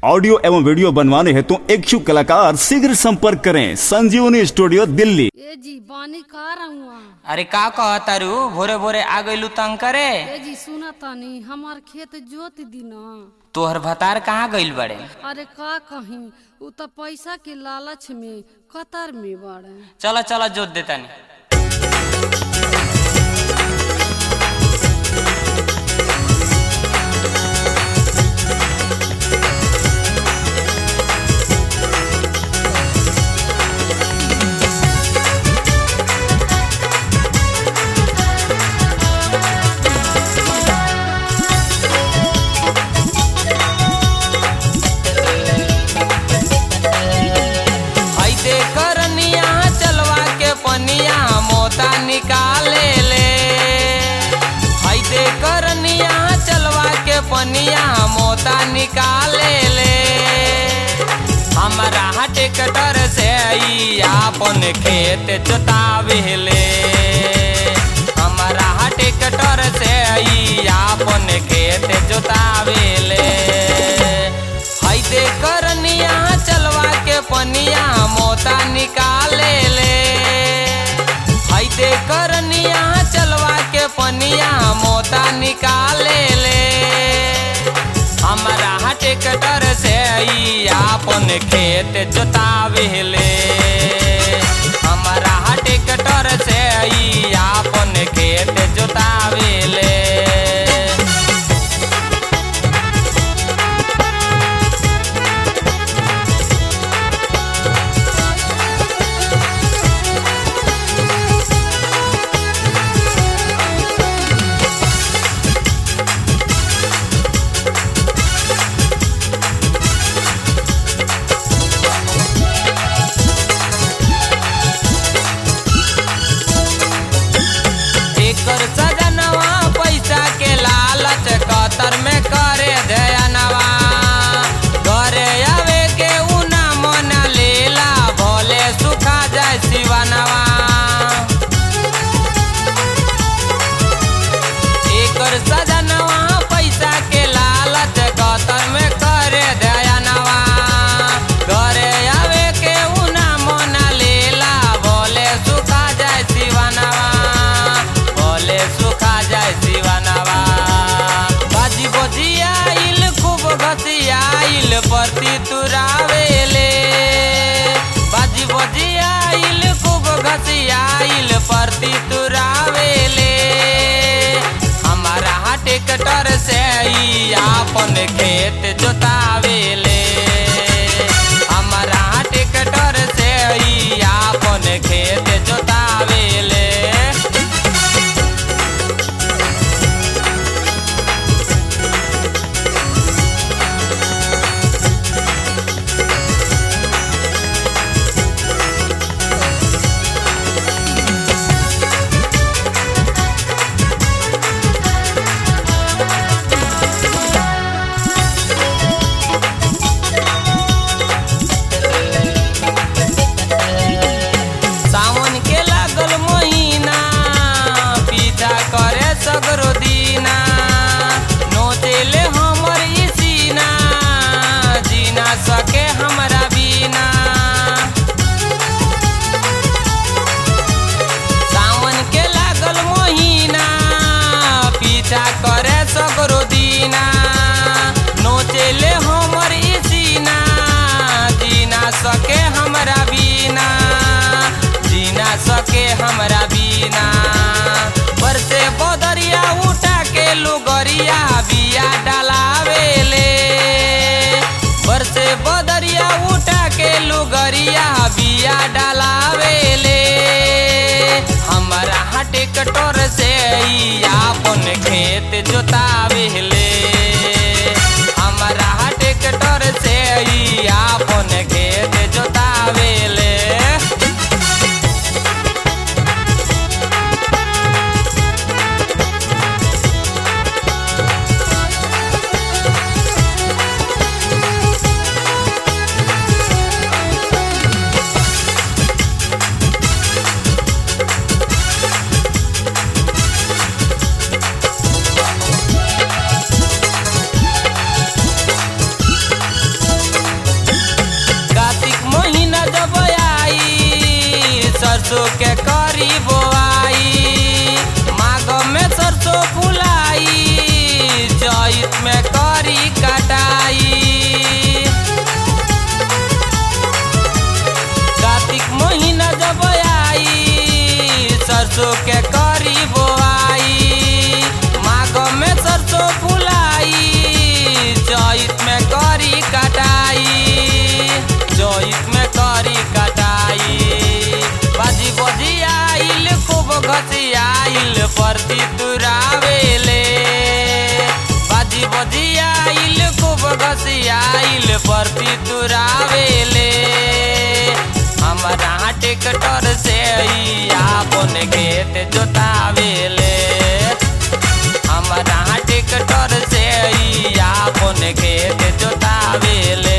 audio एवं video बनवाने हेतु इच्छुक कलाकार शीघ्र संपर्क करें संजीवनी स्टूडियो दिल्ली ए जी बानी का रहुआ अरे का कहतारू भोरे भोरे आ गइलू तंग करे ए जी सुना तानी हमार खेत जोत दी न तोहर भतार कहाँ गइल बड़े अरे का कहीं उ त पैसा के लालच में कतर में बाड़े चलो चलो जोत देतानी हई दे करनिया चलवा के पनिया मोता निकाले ले हई दे करनिया चलवा के पनिया मोता निकाले ले हमारा ट्रैक्टर से ई आपन खेत जोतावे ले हमारा ट्रैक्टर से ई आपन खेत जोतावे ले हई दे करनिया चलवा के पनिया मोता निकाले ले हई दे करनिया चलवा के पनिया मोता निकाले ले हमारा ट्रैक्टर से ई आपन खेत जोतावे ले हमारा ट्रैक्टर से ई आपन खेत जोतावे ले एकर सजनवा पैसा के लालच कतर में करे दयनवा घरे आवे के उना मन लेला भोले सुखा जाए शिवनवा एकर सजनवा पैसा के लालच कतर में करे दयनवा घरे आवे के उना मन लेला भोले सुखा जाए शिवनवा भोले सुखा जाए शिवनवा बाजी बजियाइल खूब घसियाइल परती तुरावेले बाजी बजियाइल खूब घसियाइल परती तुरावेले हमारा ट्रैक्टर से ई आपन खेत जोतावेले हमारा ट्रैक्टर से ई आपन खेत जोतावेले सावन के लागल महीना पीछा करे सगरो दीना नोचेले हमर ई सीना जीना सके हमरा बिना सावन के लागल महीना पीछा करे सगरो दीना नोचेले हमर ई सीना जीना सके हमरा बिना जीना सके हमरा बिना बरसे बदरिया उठा के लुगरिया बिया डलावेले बरसे बदरिया उठा के लुगरिया बिया डलावेले हमारा ट्रैक्टर से ई आपन खेत जोतावेले हमारा ट्रैक्टर से ई आपन खेत जोतावेले सरसों के करी बोआई माघ में सरसों फुलाई चैत में करी कटाई कार्तिक महीना जब आई सरसों के करी बोआई माघ में सरसों फुलाई चैत में करी कटाई चैत में करी कटाई बाजी बजी आइल खूब घसी आइल परती तुरावेले बाजी बजी आइल खूब घसी आइल परती तुरावेले हमारा ट्रैक्टर से ही आपन खेत जोतावेले हमारा ट्रैक्टर से ही आपन खेत जोतावेले